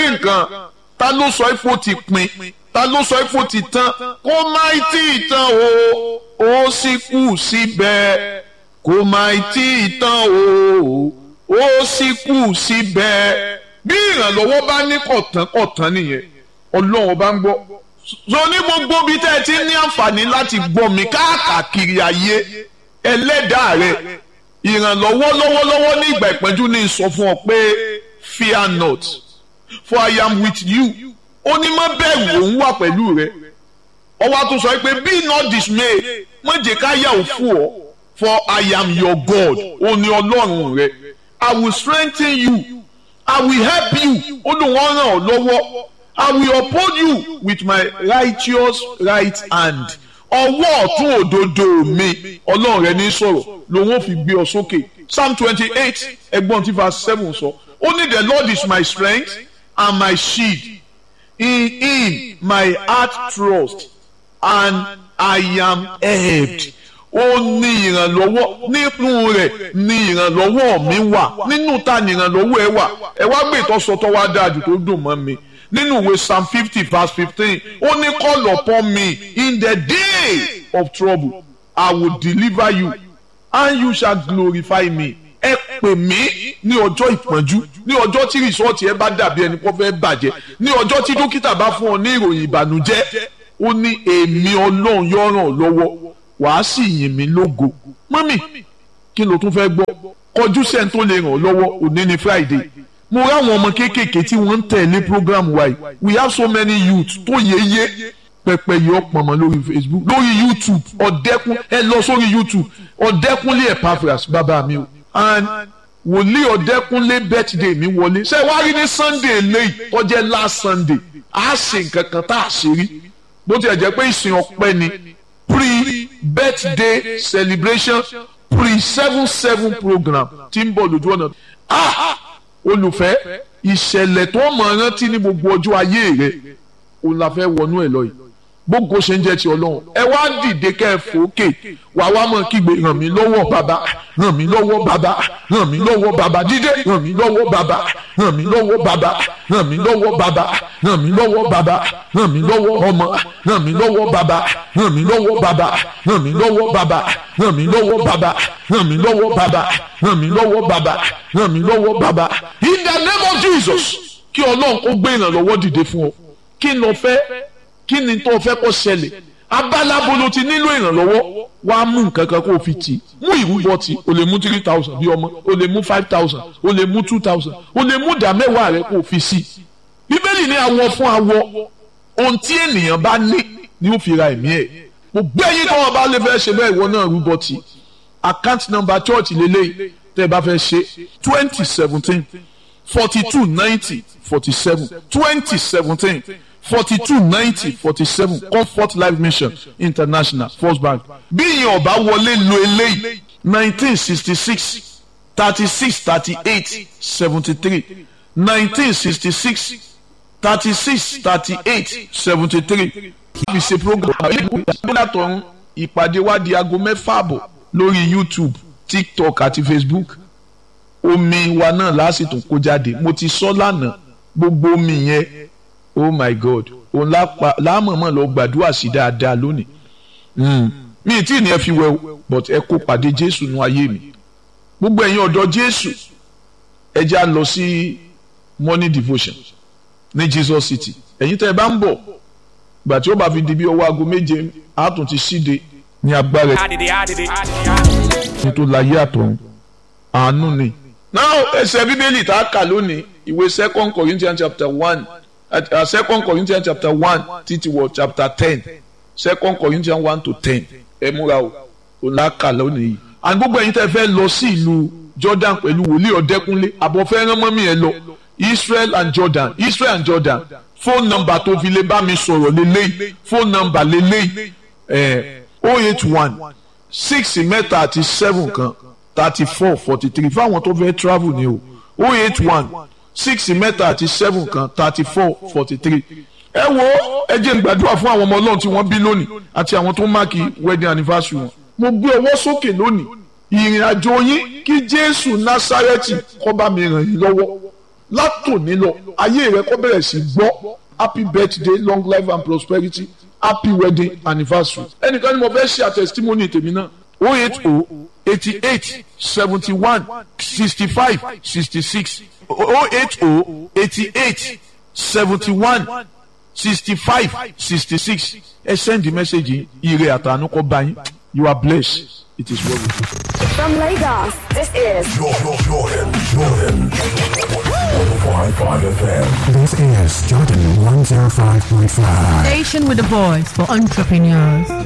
rí nǹkan ta ló sọ ifo ti pin ta ló sọ ifo ti tán kó má tí ì tán o ó sì kù síbẹ̀ kó má tí ì tán o ó sì kù síbẹ̀ bí ìrànlọ́wọ́ bá ní kọ̀tán kọ̀tán nìyẹn ọlọ́run bá ń gbọ́ so ní gbogbo bí tẹ́ ẹ ti ní àǹfààní láti gbọ́ mi káàkiri ayé ẹlẹ́dàá rẹ ìrànlọ́wọ́ lọ́wọ́lọ́wọ́ ní ìgbà ìpẹ́jú ní sọ fún ọ pé fear not for I am with you ó ní má bẹ̀rù òun wà pẹ̀lú rẹ ọwọ́ àtún sọ pé be not dismayed má jẹ́ ká yà ó fún ọ for I am your God ó ní ọlọ́run rẹ I will strengthen you I will help you ó lóun ó ràn ọ́ lọ́wọ́ I will uphold you with my righteous right hand ọwọ́ ọ̀tún òdodo mi ọlọ́run rẹ ní sọ̀rọ̀ lòun ò fi gbé ọ sókè psalm twenty eight ẹgbọ́n tí verse seven sọ ó ní the lord is my strength and my shield in him my heart trust and I am helped ó ní ìrànlọ́wọ́ nínú rẹ̀ ní ìrànlọ́wọ́ mi wà nínú ta ní ìrànlọ́wọ́ ẹ wà ẹ wá gbé ìtọ́sọtọ́ wá dáa jù tó dùn mọ́ mi nínú ìwé psalm fifty verse fifteen ó ní call upon me in the day of trouble I will deliver you and you shall glorify me ẹ pè mí ní ọjọ́ ìpọ́njú ní ọjọ́ tí rìsọ́ọ̀tì ẹ bá dàbí ẹni kó fẹ́ bàjẹ́ ní ọjọ́ tí dókítà bá fún ọ ní ìròyìn ìbànújẹ́ ó ní èmi ọlọ́run yóò ràn ọ́ lọ́wọ́ wàá sì yìn mí lógo mọ́mì kí ló tún fẹ́ gbọ́ kọjú sẹ́ni tó lè ràn ọ́ lọ́wọ́ òní ni Friday mo ráwọn ọmọ kéékèèké tí wọ́n ń tẹ̀lé program wa yìí we have so many youth tó yéye pẹpẹ yìí ọpọmọ lórí Facebook lórí YouTube ọ̀dẹ́kun ẹ lọ sórí YouTube ọ̀dẹ́kunlé Epaphras bàbá mi o and wòlíì ọ̀dẹ́kunlé birthday mi wọlé ṣé wàá rí ní Sunday lẹ́yìn tó jẹ́ last Sunday a ṣe nǹkan kan tá a ṣe rí bó tilẹ̀ jẹ́ pé ìsìn ọpẹ́ ni pre-birthday celebration pre-seven seven program tí ń bọ̀ lójú ọ̀nà ah olùfẹ́ ìṣẹ̀lẹ̀ tó mọ̀ rántí ní gbogbo ọjọ́ ayé rẹ̀ òun la fẹ́ wọnú ẹ̀ lọ yìí gbogbo ṣe ń jẹ́ ti ọlọ́run ẹ wá dìde kẹ́ ẹ fòókè wà wá mọ̀ kígbe ràn mí lọ́wọ́ bàbá ràn mí lọ́wọ́ bàbá ràn mí lọ́wọ́ bàbá dídé ràn mí lọ́wọ́ bàbá ràn mí lọ́wọ́ bàbá ràn mí lọ́wọ́ bàbá ràn mí lọ́wọ́ bàbá ràn mí lọ́wọ́ ọmọ ràn mí lọ́wọ́ bàbá ràn mí lọ́wọ́ bàbá ràn mí lọ́wọ́ bàbá ràn mí lọ́wọ́ bàbá ràn mí lọ́wọ́ bàbá ràn mí lọ́wọ́ bàbá ràn mí lọ́wọ́ bàbá in the name of Jesus kí ọlọ́run kó gbé ìrànlọ́wọ́ dìde fún ọ kí n lọ fẹ́ kí ni tó fẹ́ kó ṣẹlẹ̀ abálábo ló ti nílò ìrànlọ́wọ́ wá mú nǹkan kan kó o fi tì mú ìrúbọ tì o lè mú three thousand bí ọmọ o lè mú five thousand o lè mú two thousand o lè mú ìdá mẹ́wàá rẹ kó o fi sí bíbélì ní awọ fún awọ ohun tí ènìyàn bá ní ni ó fi ra ẹ̀mí ẹ̀ mo gbẹ́yìn tó wọn bá lè fẹ́ ṣe bẹ́ẹ̀ ìwọ náà rúbọ tì account number church lélẹ́yìí tẹ́ ẹ bá fẹ́ ṣe twenty seventeen forty two ninety forty seven twenty seventeen forty-two ninety forty-seven comfort life mission international first bank bí ìyẹn ọba wọlé lo eléyìí nineteen sixty-six thirty-six thirty-eight seventy-three nineteen sixty-six thirty-six thirty-eight seventy-three kí fi ṣe program ìgbàlátọ̀run ìpàdé wa di aago mẹ́fà àbọ̀ lórí youtube tiktok àti facebook omi wa náà lásìtò kó jáde mo ti sọ lánàá gbogbo omi yẹn oh my god òun láàmọ̀mọ̀ lọ gbàdúrà sí dáadáa lónìí mi tí ní ẹ fi wẹ o but ẹ kó pàdé jésù nú ayé mi gbogbo ẹ̀yin ọ̀dọ́ jésù ẹ já lọ sí morning devotion ní jesus city ẹ̀yin tẹ́ ẹ bá ń bọ̀ gbà tí ó bá fi di bí ọwọ́ aago méje àtún ti síde ní agbára ẹ̀ tó láyé àtọ̀run àánú ni. now ẹsẹ̀ bíbélì tá a kà lónìí ìwé second corinthians chapter one uh, second corinthians chapter one títí wọ chapter ten second corinthians one to ten ẹ múra o òun la kà lónìí yìí. and gbogbo ẹ̀yin tẹ́ fẹ́ lọ sí ìlú jordan pẹ̀lú wòlíì ọ̀dẹ́kúnlé àbọ̀fẹ́ rán mọ́mí ẹ lọ israel and jordan israel and jordan phone number tó fi lè bá mi sọ̀rọ̀ lélẹ́yìí phone number lélẹ́yìí ẹ̀ oh eight one six mẹ́ta àti seven kan thirty four forty three fáwọn tó fẹ́ travel ni o oh eight one six mẹ́ta àti seven kan thirty four forty three ẹ wo ẹ jẹ́ n gbàdúrà fún àwọn ọmọ ọlọ́run tí wọ́n bí lónìí àti àwọn tó máàkì wedding anniversary wọn mo gbé ọwọ́ sókè lónìí ìrìn àjò yín kí jésù násárẹ́tì kó bá mi ràn yín lọ́wọ́ látòní lọ ayé rẹ kó bẹ̀rẹ̀ sí gbọ́ happy birthday long life and prosperity happy wedding anniversary ẹnìkan ni mo fẹ́ ṣe àtẹ̀sítímọ́nì tèmi náà o eight o eighty eight seventy one sixty five sixty six o eight o eighty eight seventy one sixty five sixty six ẹ send the message ire àtànú kọ bá yín you are blessed it is well with you. From Lagos, this is Jordan, Jordan, Jordan. 105.5 FM. This is Jordan 105.5. Station with a voice for entrepreneurs.